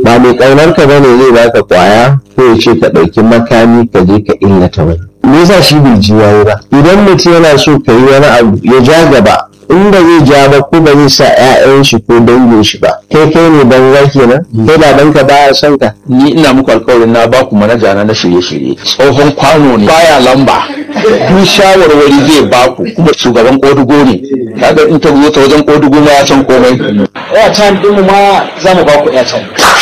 ba mai ƙaunar ka bane zai baka kwaya ko ya ce ka ɗauki makami ka je ka illata wani me yasa shi bai ji yayi ba idan mutum yana so ka yi wani abu ya ja gaba in ba zai ja ba ko ba zai sa 'ya'yan shi ko dangin shi ba kai kai ne banza kenan kai baban ka baya son ka ni ina muku alkawarin na baku manaja na na shirye-shirye tsohon kwano ne baya lamba duk shawarwari zai baku kuma shugaban kodugo ne kaga in ta zo ta wajen kodugo ma ya san komai airtime ɗinmu ma za mu ba ku airtime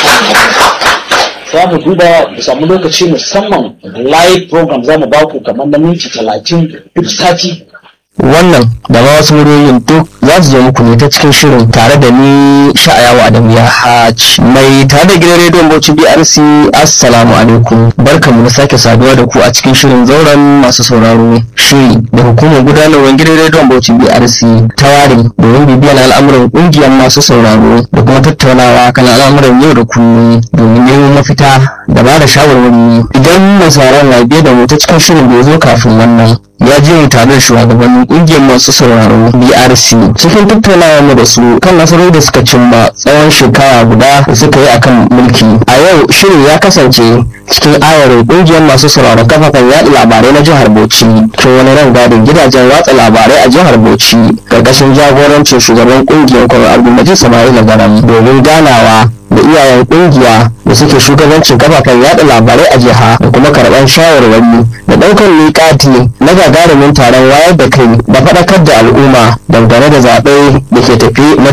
za mu duba mu samu lokaci musamman live program za mu ba ku kamar na minti talatin duk sati wannan da ma wasu muryoyin duk za su zo muku ne ta cikin shirin tare da ni sha'ayawa Adamu ya hajj mai tare da gidan rediyon Bauchi BRC assalamu alaikum barkamu da sake saduwa da ku a cikin shirin zauren masu sauraro shiri da hukumar gudanarwar gidan rediyon Bauchi BRC ta ware domin bibiyar al'amuran kungiyar masu sauraro da kuma tattaunawa kan al'amuran yau da kullum domin neman mafita da ba da shawarwari idan mai sauraron na biye da mu ta cikin shirin da ya zo kafin wannan ya je mu tare da shugabannin kungiyar masu sauraro BRC cikin tattaunawa mu da su kan nasarori da suka cimma tsawon shekara guda da suka yi akan mulki a yau shirin ya kasance cikin ayarin kungiyar masu sauraron kafafen yaɗa labarai na jihar Bauchi cikin wani rangadin gidajen watsa labarai a jihar Bauchi karkashin jagorancin shugaban kungiyar kwarar Abdulmajid Sama'ila Garam domin ganawa da iyayen kungiya da suke shugabancin kafafen yada labarai a jiha da kuma karɓar shawarwari da ɗaukar miƙati na gagarumin taron wayar da kai da faɗakar da al'umma dangane da zaɓe da ke tafi na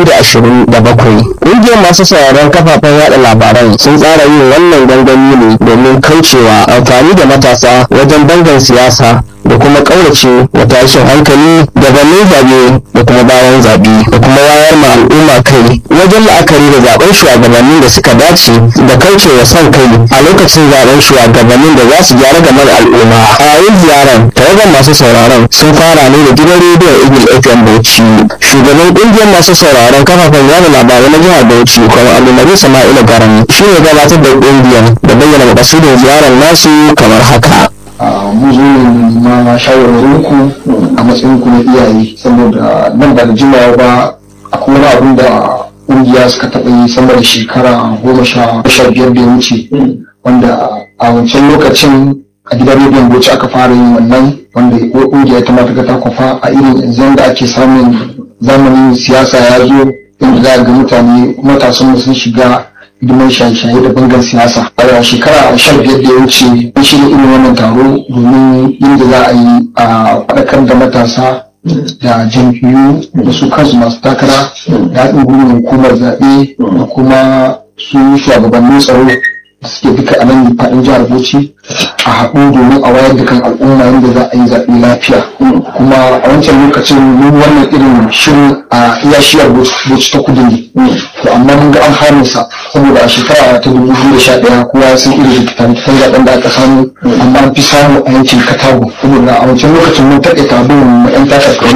2027 ƙungiyar masu sauraron kafafen yada labaran sun tsara yin wannan gangami ne domin kaucewa amfani da matasa wajen bangan siyasa da kuma ƙaurace wa tashin hankali gabanin zaɓe da kuma bayan zaɓe da kuma wayar ma al'umma kai wajen la'akari da zaɓen shugabannin da suka dace da kaucewa son kai a lokacin zaɓen shugabannin da za su gyara gaban al'umma a yayin ziyarar tawagar masu sauraron sun fara ne da gidan rediyon eagle fm bauchi shugaban ƙungiyar masu sauraron kafafen yada labarai na jihar bauchi kuma alumari sama'ila garan shi ne gabatar da ƙungiyar da bayyana makasudin ziyarar nasu kamar haka mu zo ne ma shawarwarin ku a matsayin ku na iyaye saboda nan ba da jimawa ba akwai wani abin da ƙungiya suka taɓa yi sama da shekara goma sha biyar da ya wuce wanda a wancan lokacin a gidan rediyon bauchi aka fara yin wannan wanda ƙungiya ta mata ta kwafa a irin yanzu da ake samun zamanin siyasa ya zo inda za ga mutane matasan sun shiga hidimar shaye-shaye da bangar siyasa a shekara sha biyar da ya wuce an shirya irin wannan taro domin yadda za a yi a faɗakar da matasa da jam'iyyu da su kansu masu takara da haɗin gwiwar hukumar zaɓe da kuma su shugabannin tsaro da suke duka a nan faɗin jihar Bauchi a haɗu domin a wayar da kan al'umma yadda za a yi zaɓe lafiya kuma a wancan lokacin mun wannan irin shirin a iya shiyar Bauchi ta kudu ne to amma mun ga an hana sa saboda a shekara ta dubu biyu da sha ɗaya kowa ya san irin rikitan zaɓen da aka samu amma an fi samu a yankin Katago saboda a wancan lokacin mun taƙaita abin na ƴan tashar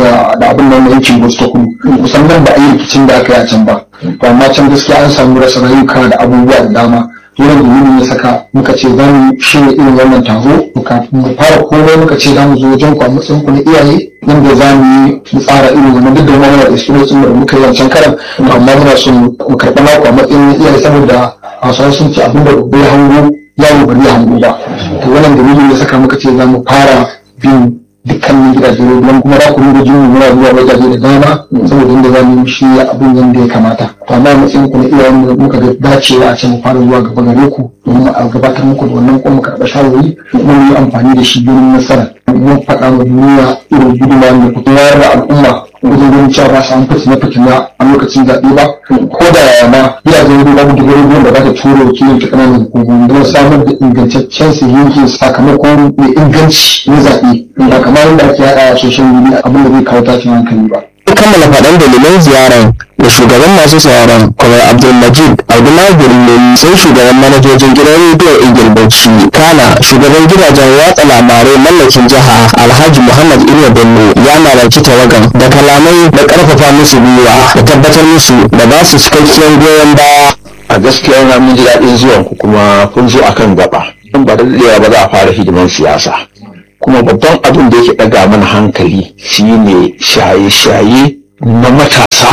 da abin nan na yankin Bauchi ta kudu kusan nan ba a yi rikicin da aka yi a can ba to amma can gaskiya an samu rasa rayuka da abubuwa da dama wannan dalilin ya saka muka ce za mu shirya irin wannan taro kafin mu fara komai muka ce za mu zo wajen ku a matsayin ku na iyaye nan da za mu yi mu tsara irin wannan duk da mana da experience da muka yi wancan karan amma muna so mu karɓa naku a matsayin na iyaye saboda hausawa sun ce abin da bai hango yawo bari ya hango ba to wannan dalilin ya saka muka ce za mu fara bin dukkanin gidaje don kuma za ku rinka jin muna zuwa wajaje da dama saboda inda za mu yi shi abin yadda ya kamata to amma matsayin ku na iyayen mu muka ga dacewa a ce mu fara zuwa gaba gare ku domin a gabatar muku da wannan kuma karɓa shawarwari kuma mu yi amfani da shi domin nasara mun faɗa wa duniya irin gudunmawa da ku wayar da al'umma wajen ganin cewa ba samu fitina fitina a lokacin zaɓe ba ko da yaya ma gidajen ruwa babu dubu ruwan da za ta turo wakilin ta ƙananan hukumomi don samar da ingantaccen sahihin sakamakon mai inganci na zaɓe ba kamar yadda ake yaɗa a social media abin da zai kawo tashin hankali ba. kammala faɗan dalilan ziyarar da shugaban masu sauraron kwamar abdulmajid abdullahi birnin sai shugaban manajojin gidan rediyon igil bauchi kana shugaban gidajen watsa labarai mallakin jiha alhaji muhammad iliya bello ya malarci tawagan da kalamai da karfafa musu gwiwa da tabbatar musu da ba su cikakkiyar goyon baya a gaskiya na mun ji daɗin zuwan ku kuma kun zo akan gaba in ba da daɗewa ba za a fara hidiman siyasa kuma babban abin da yake ɗaga mana hankali shine shaye-shaye na matasa a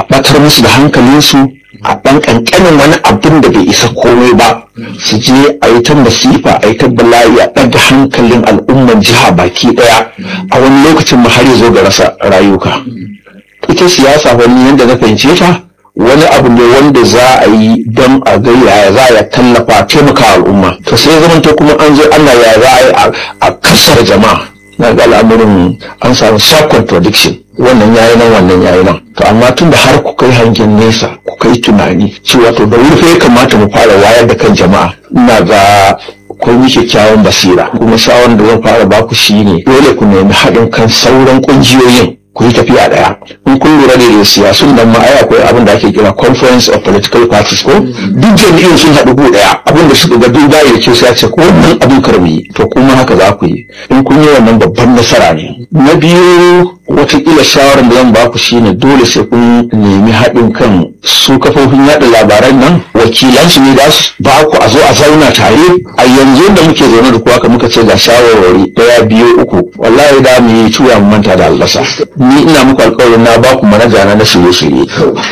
batar musu da hankalinsu a ɗan ƙanƙanin wani abin da bai isa komai ba su je a yi ta masifa a yi ta bala'i a ɗaga hankalin al'umman jiha baki ɗaya a wani lokacin ma har ya zo ga rasa rayuka ita siyasa wani yadda na fahimce ta wani abu ne wanda za a yi don a ga yaya za a tallafa taimaka al'umma to sai zaman ta kuma an zo ana ya za a yi a kasar jama'a na ga al'amurin an samu sharp contradiction wannan yayi nan wannan yayi nan to amma tun da har ku kai hangen nesa ku kai tunani cewa to da wuri ya kamata mu fara wayar da kan jama'a ina ga akwai ni kyakkyawan basira kuma shawarar da zan fara baku shine dole ku nemi haɗin kan sauran ƙungiyoyin ku yi tafiya ɗaya in kun lura da siyasun nan ma ai akwai abin da ake kira conference of political parties ko duk jami'in sun haɗu ku ɗaya abin da suka ga duk da ya ce sai ce ko wannan abin karbi to kuma haka za ku yi in kun yi wannan babban nasara ne na biyu watakila shawarar da zan baku shine dole sai kun nemi haɗin kan su kafofin yaɗa labaran nan wakilansu ne za su ba ku a zo a zauna tare a yanzu da muke zaune da kuwa ka muka ce ga shawarwari daya biyu uku wallahi da mu yi tuya mu manta da albasa ni ina muku alƙawarin na ba ku manaja na na shirye-shirye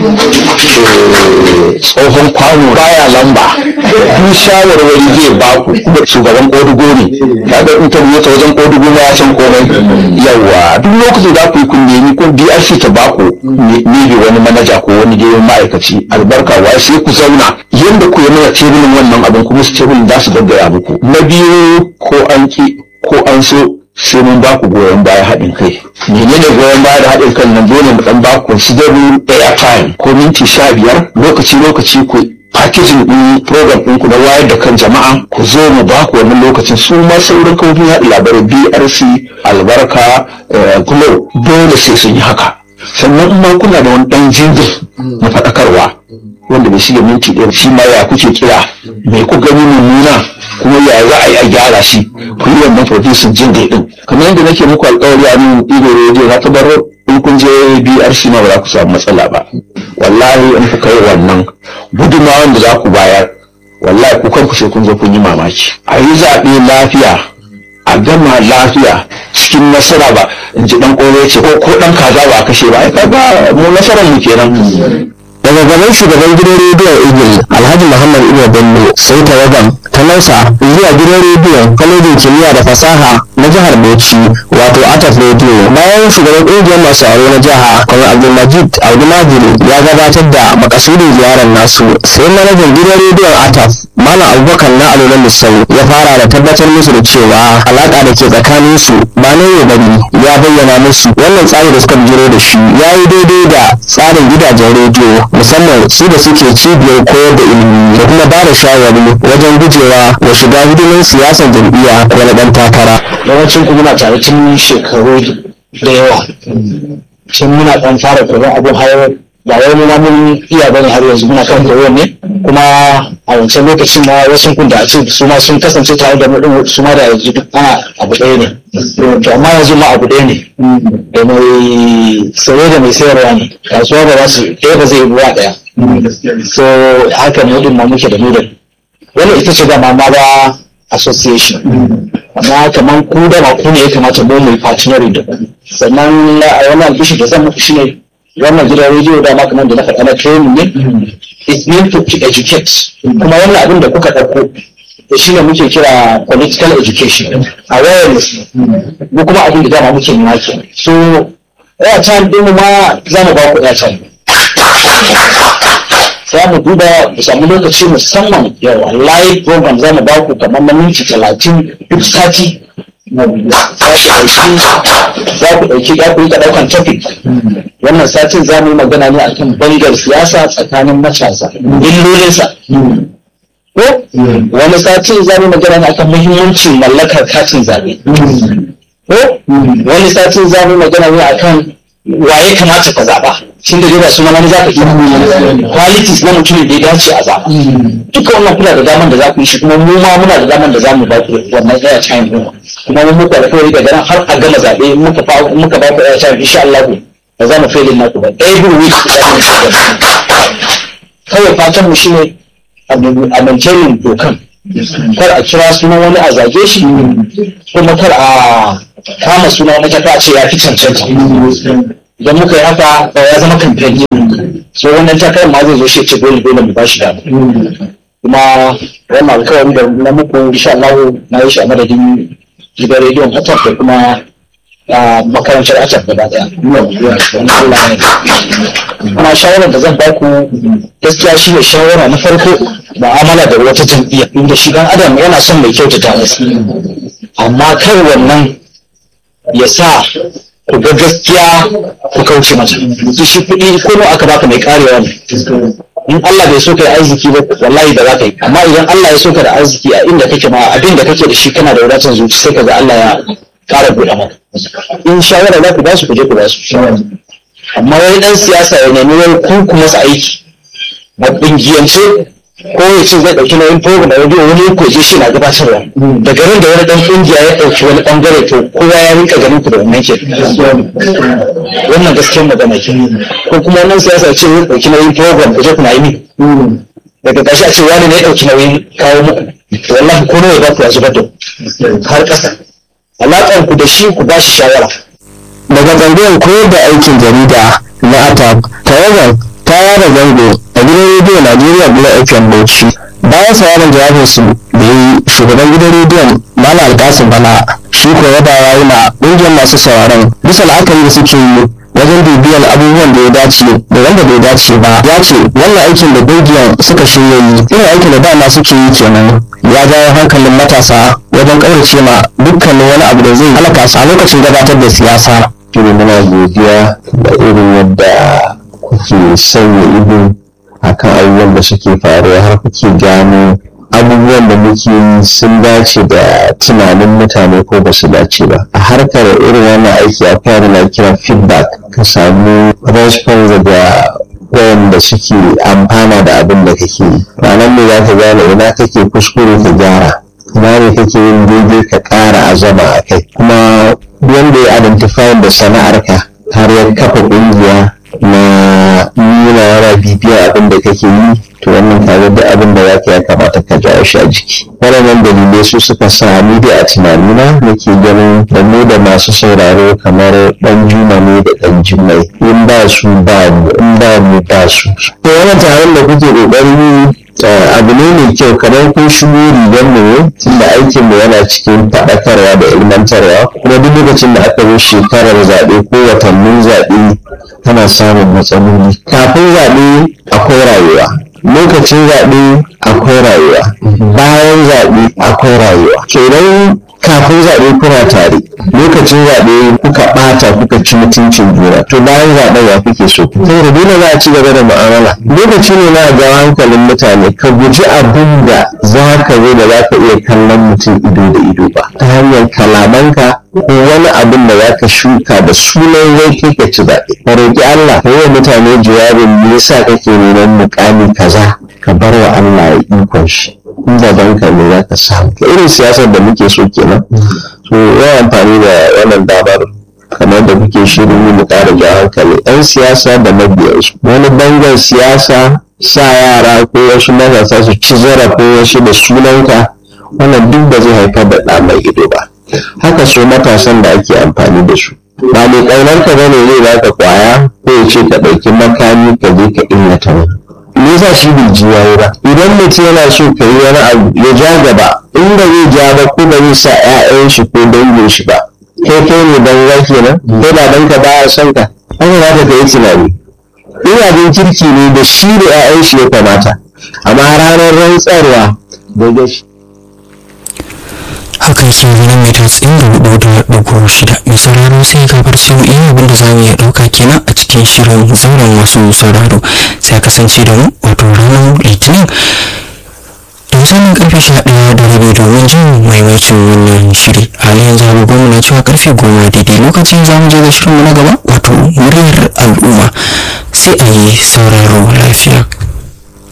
tsohon kwano baya lamba duk shawarwari zai ba ku kuma shugaban kodugo ne kaga in ta ta wajen kodugo na ya san komai yawa duk lokacin da ku yi kun nemi ko BRC ta ba ku ne wani manaja ko wani dai ma'aikaci albarka wa sai ku zauna yadda ku yi mana tebulin wannan abin kuma su tebulin za su gaggaya muku na biyu ko an ki ko an so sai mun ba ku goyon baya haɗin kai menene goyon baya da haɗin kan nan dole mu dan ba ku considerable airtime ko minti sha biyar lokaci lokaci ku packaging ɗin program ɗinku na wayar da kan jama'a ku zo mu ba ku wannan lokacin su ma sauran kafofin yaɗa labarai BRC albarka Glo dole sai sun yi haka sannan in ma kuna da wani ɗan jingir na faɗakarwa wanda bai shiga minti ɗaya shi ma ya kuke kira mai ku gani mummuna kuma ya za a yi a gyara shi ku yi wannan producing jingle ɗin kamar yadda nake muku alƙawari a nan ido rediyo na tabbatar in kun je BRC ma ba za ku samu matsala ba wallahi in kuka yi wannan gudunmawan da za ku bayar wallahi ku kanku sai kun zo kun yi mamaki a yi zaɓe lafiya a gama lafiya cikin nasara ba in ji dan kore ce ko ko dan kaza ba a kashe ba ai kaga mu nasarar mu kenan daga gaban shugaban gidan rediyon eagle alhaji muhammad ibn bello sai tawagan ta nausa zuwa gidan rediyon kwalejin kimiyya da fasaha na jihar bauchi wato ataf radio bayan shugaban ƙungiyar masu aro na jiha kuma abdulmajid abdulmajid ya gabatar da makasudin ziyarar nasu sai manajan gidan rediyon ataf malam abubakar na alolan lissau ya fara da tabbatar musu da cewa alaƙa da ke tsakanin su ba na yau bane ya bayyana musu wannan tsari da suka bijiro da shi ya yi daidai da tsarin gidajen rediyo musamman su da suke cibiyar koyar da ilimi da kuma ba da shawari wajen gujewa wa shiga hidimin siyasar jam'iyya ko na ɗan takara. yawancin ku muna tare tun shekaru da yawa tun muna ɗan fara koyon abin har ba wai mu ma mun iya bane har yanzu muna kan koyon ne kuma a wancan lokacin ma wasu kun da a ce su ma sun kasance tare da mu din su ma da yanzu duk ana abu ɗaya ne to amma yanzu ma abu ɗaya ne da mai saye da mai sayarwa ne kasuwa ba za su ɗaya ba zai yi ruwa ɗaya so haka ne din ma muke da mu da wannan ita ce dama ma ba association amma kamar ku da ba ku ne ya kamata mu mu partnering da ku sannan a wannan albishi da zan muku shine wannan gidan rediyo da ma kamar da na faɗa na training ne it's meant to educate kuma wannan abin da kuka ɗauko da shi ne muke kira political education awareness mu kuma abin da dama muke nuna ke so airtime din mu ma za mu ba ku airtime za mu duba mu samu lokaci musamman yawa live program za mu ba ku kamar na minti talatin duk sati za ku ɗauki ya ku yi ɗaukan topic wannan satin za mu yi magana ne akan bangar siyasa tsakanin matasa illolinsa ko wani satin za mu yi magana ne akan muhimmancin mallakar katin zaɓe ko wani satin za mu yi magana ne akan waye kamata ka zaɓa shin da ba su mana za ka kira qualities na mutum da ya dace a zaɓa duka wannan kuna da daman da za ku yi shi kuma mu ma muna da daman da za mu ba ku wannan air time din kuma mun muku alƙawari daga nan har a gama zaɓe muka fa muka ba ku air time insha Allah ba za mu failin naku ba every week kawai fatan mu shine a maintaining dokan kar a kira sunan wani a zage shi kuma kar a kama sunan wani ta ce ya fi cancanta idan muka yi haka ya zama kamfani so wannan takarar ma zai zo shi ce dole dole mu ba shi dama kuma wannan alkawarin da na muku insha Allah na yi shi a madadin gidan rediyon Atab da kuma a makarantar Atab gaba daya Allah ne kuma shawarar da zan ba ku gaskiya shi ne shawara na farko mu'amala da wata jam'iyya inda shi dan adam yana son mai kyautata masa amma kar wannan ya sa ku ga gaskiya ku kauce mata shi kuɗi ko aka baka mai karewa ne in Allah bai so ka da arziki ba wallahi ba za ka yi amma idan Allah ya so ka da arziki a inda kake ma abin da kake da shi kana da wadatar zuci sai ka ga Allah ya ƙara buɗe maka in shawara za ku ba su ku je ku ba su amma wani dan siyasa ya nemi wani ku ku masa aiki a ƙungiyance ko ya ce zai ɗauki nauyin program da radio wani ko je shi na gabatarwa daga nan da wani dan ƙungiya ya ɗauki wani ɓangare to kowa ya rinka ganin ku da wannan ke wannan gaskiyar magana ke ko kuma wannan siyasa ce zai ɗauki nauyin program ku je ku na yi min daga ƙarshe a ce wani ne ya ɗauki nauyin kawo muku wallahi ko nawa ba ku ya zubar da har ƙasa alaƙar ku da shi ku ba shi shawara daga tsangayar koyar da aikin jarida na atab tawagar ta yada zango a gidan rediyo najeriya bula fm bauchi bayan sauraron jawabinsu da yi shugaban gidan rediyon mala alkasim bala shi ko ya dawa yi ma ƙungiyar masu sauraron bisa la'akari da suke yi wajen bibiyar abubuwan da ya dace da wanda bai dace ba ya ce wannan aikin da ƙungiyar suka shirya yi irin aikin da dama suke yi kenan ya jawo hankalin matasa wajen ƙaurace ma dukkanin wani abu da zai halaka su a lokacin gabatar da siyasa shirin muna godiya da irin yadda kuke sanya ido akan abubuwan da suke faruwa har kuke gano abubuwan da muke yi sun dace da tunanin mutane ko ba su dace ba a harkar irin wannan aiki akwai wani na kira feedback ka samu response daga wayanda suke amfana da abin da kake yi ranar ne za ka gane ina kake kuskure ka gyara ina ne kake yin daidai ka ƙara azama a kai kuma wanda ya identify da sana'arka har ya kafa ƙungiya na nuna yana bibiyar abin da kake yi to wannan kaga duk abin da zaka ya kamata ka jawo shi a jiki waɗannan dalilai su suka sa ni dai a tunanina nake ganin da mu da masu sauraro kamar ɗan juma ne da ɗan jimai in ba su ba mu in ba mu ba su to wannan taron da kuke ƙoƙarin abu ne mai kyau kamar kun shigo rigar mu ne tunda aikin mu yana cikin faɗakarwa da ilmantarwa kuma duk lokacin da aka zo shekarar zaɓe ko watannin zaɓe tana samun matsaloli kafin zaɓe akwai rayuwa lokacin zaɓe akwai rayuwa bayan zaɓe akwai rayuwa so idan kafin zaɓe kuna tare lokacin zaɓe kuka ɓata kuka ci mutuncin juna to bayan zaɓen ya kuke so saboda dole za a ci gaba da mu'amala lokaci ne na ga hankalin mutane ka guji abin da za ka zo da za ka iya kallon mutum ido da ido ba ta hanyar kalamanka ko wani abin da za ka shuka da sunan wai kai ka ci zaɓe ka roƙi Allah ka yi wa mutane jawabin me yasa kake neman muƙami kaza ka bar wa Allah ya ikon shi in gaban ka ne za ka samu irin siyasar da muke so kenan so yawan amfani da wannan damar kamar da kuke shirin yi mu ƙara ja hankali ɗan siyasa da mabiyansu wani bangar siyasa sa yara ko wasu matasa su ci zarafin wasu da sunanka wannan duk ba zai haifar da ɗa mai ido ba haka so matasan da ake amfani da su ba mai ƙaunar ka bane zai baka kwaya ko ya ce ka ɗauki makami ka je ka illata wani me yasa shi bai ji yayi ba idan mutum yana so ka yi wani abu ya ja gaba in ba zai ja ba ko ba zai sa 'ya'yan shi ko dangin shi ba kai kai ne banza kenan kai ba danka baya son ka haka za ka yi tunani in abin kirki ne da shi da 'ya'yan shi ya kamata amma ranar rantsarwa daga shi haka yake nan mai tatsin da hudu da ɗago shida mai sauraro sai ka bar su iya abin da za mu iya ɗauka kenan a cikin shirin zauren masu sauraro sai a kasance da mu wato ranar litinin da misalin karfe sha ɗaya da rabi domin jin maimacin wannan shiri halin yanzu agogon na cewa karfe goma daidai lokacin za mu je ga shirinmu na gaba wato muryar al'umma sai a yi sauraro lafiya